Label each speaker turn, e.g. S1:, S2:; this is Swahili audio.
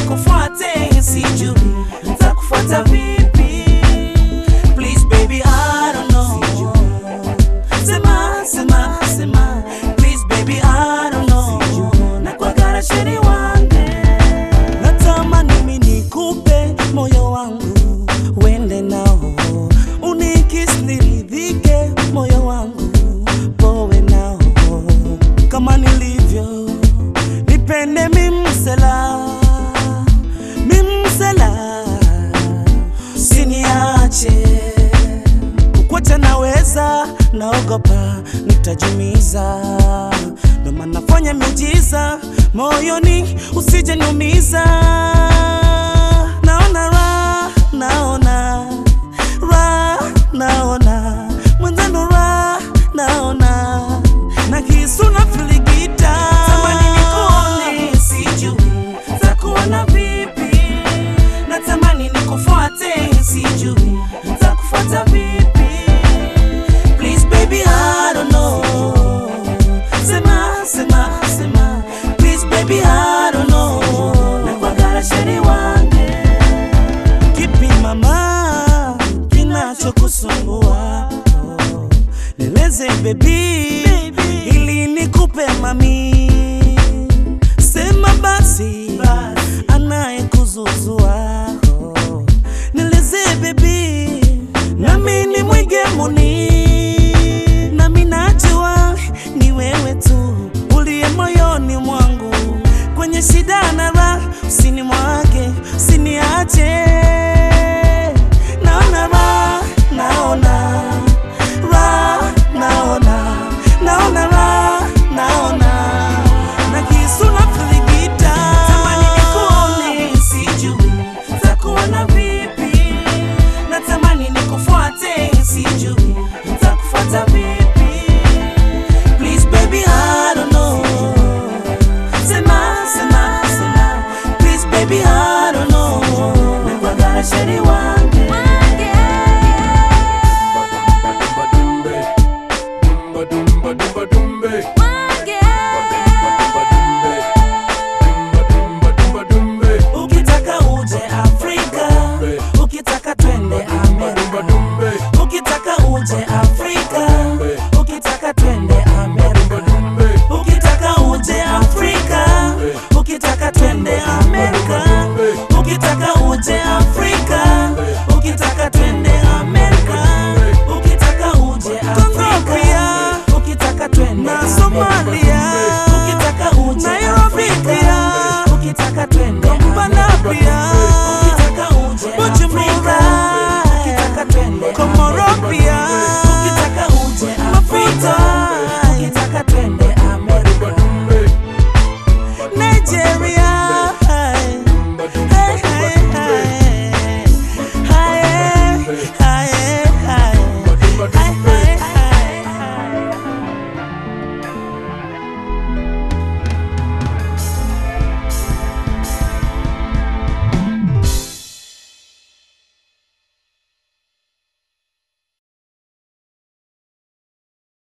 S1: nikufuate, sijui nitakufuata vipi. Please baby, I don't know. Sema, sema, sema. Please baby, I don't know. Nakwagara sheri wange. Natamani mimi nikupe moyo wangu uende nao, unikis niridhike, moyo wangu powe nao kama nilivyo, nipende mimsela mimsela, siniache kukwacha naweza, naogopa nitajumiza, ndo maana fanya miujiza moyoni, usije niumiza. Naona ra, naona ra, naona mwenzenu ra, naona na kisu na filigita, tamani nikuone, sijui takuona vipi, natamani nikufuate, sijui takufuata vipi. Please baby, I don't know. Sema, sema, sema. Please baby, I don't know. Nakwagara sheri wange. Kipi mama kinachokusumbua? Oh, Nieleze baby, ili nikupe mami. Sema basi, anayekuzuzua. Oh, Nieleze baby, nami ni mwigemuni, nami najua ni wewe tu uliye moyoni mwangu, kwenye shida na raha, usini mwake, usiniache. Naona raha, naona raha, naona naona raha, naona na kisu na filigita, tamani nikuone, sijui takuona vipi natamani nikufuate, sijui nitakufuata vipi. Please baby, I don't know. Sema, sema, sema. Please baby, I don't know. Nakwagara sheri wange.